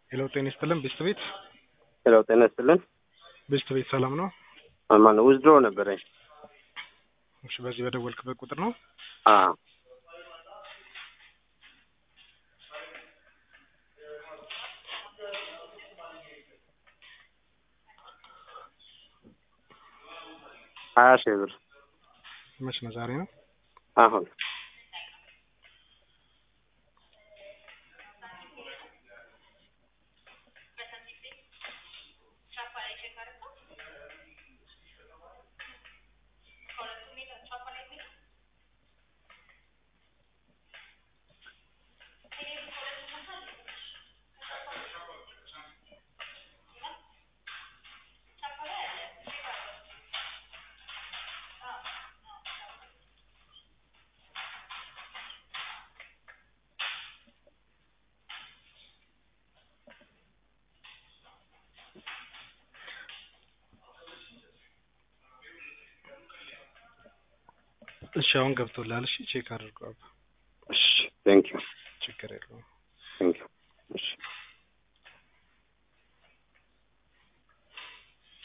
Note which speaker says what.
Speaker 1: ሄሎ ጤና ይስጥልን ቤስት ቤት
Speaker 2: ሄሎ ጤና ይስጥልን።
Speaker 1: ቤስት ቤት ሰላም ነው?
Speaker 2: ማነው ውዝድሮ ነበረኝ።
Speaker 1: እሺ በዚህ በደወልክበት ቁጥር ነው?
Speaker 2: አዎ ሀያ ሺህ ብር
Speaker 1: መች ነው? ዛሬ ነው?
Speaker 2: አሁን
Speaker 1: እሺ አሁን ገብቶላል። እሺ ቼክ አድርገው።
Speaker 2: እሺ ቴንክ ዩ
Speaker 1: ችግር የለውም።